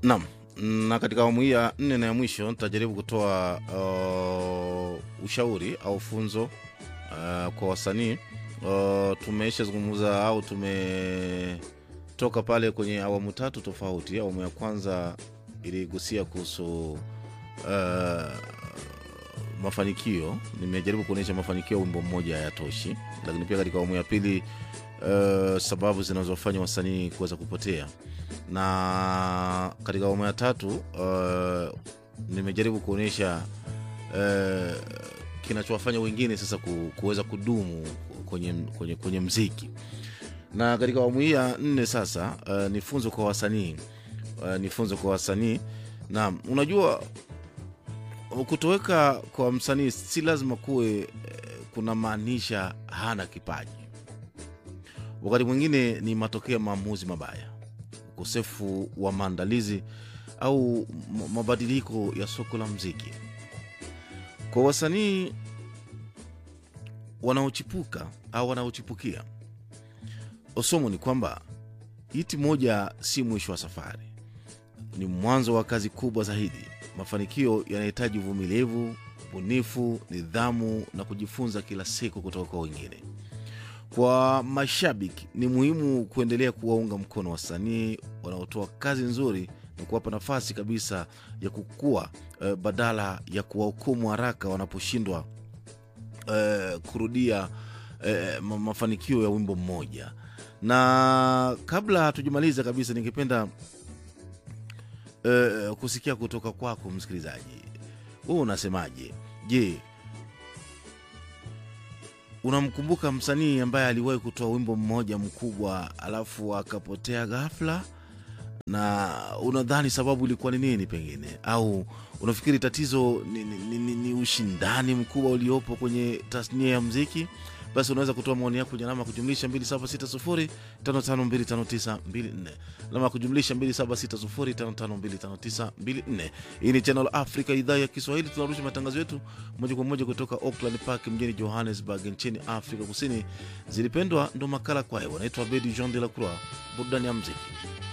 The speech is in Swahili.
Naam, na katika awamu hii ya nne na ya mwisho nitajaribu kutoa uh, ushauri au funzo uh, kwa wasanii uh, tumeisha zungumza au tumetoka pale kwenye awamu tatu tofauti. Awamu ya kwanza iligusia kuhusu uh, mafanikio. Nimejaribu kuonyesha mafanikio ya wimbo mmoja hayatoshi, lakini pia katika awamu ya pili uh, sababu zinazofanya wasanii kuweza kupotea na katika awamu ya tatu uh, nimejaribu kuonyesha uh, kinachowafanya wengine sasa ku, kuweza kudumu kwenye, kwenye, kwenye mziki na katika awamu hii ya nne sasa uh, ni funzo kwa wasanii uh, ni funzo kwa wasanii na unajua kutoweka kwa msanii si lazima kuwe uh, kuna maanisha hana kipaji wakati mwingine ni matokeo ya maamuzi mabaya ukosefu wa maandalizi au mabadiliko ya soko la mziki. Kwa wasanii wanaochipuka au wanaochipukia, somo ni kwamba hiti moja si mwisho wa safari, ni mwanzo wa kazi kubwa zaidi. Mafanikio yanahitaji uvumilivu, ubunifu, nidhamu na kujifunza kila siku kutoka kwa wengine. Kwa mashabiki ni muhimu kuendelea kuwaunga mkono wasanii wanaotoa kazi nzuri na kuwapa nafasi kabisa ya kukua eh, badala ya kuwahukumu haraka wanaposhindwa eh, kurudia eh, mafanikio ya wimbo mmoja. Na kabla hatujamaliza kabisa, ningependa eh, kusikia kutoka kwako msikilizaji, wewe unasemaje? Je, unamkumbuka msanii ambaye aliwahi kutoa wimbo mmoja mkubwa alafu akapotea ghafla na unadhani sababu ilikuwa ni nini pengine au unafikiri tatizo ni, ni, ni, ni ushindani mkubwa uliopo kwenye tasnia ya mziki basi unaweza kutoa maoni yako kwenye alama ya kujumlisha 276055259254 alama ya kujumlisha 276055259254 hii ni channel africa idhaa ya kiswahili tunarusha matangazo yetu moja kwa moja kutoka auckland park mjini johannesburg nchini afrika kusini zilipendwa ndo makala kwayo wanaitwa bedi jean de la croix burudani ya mziki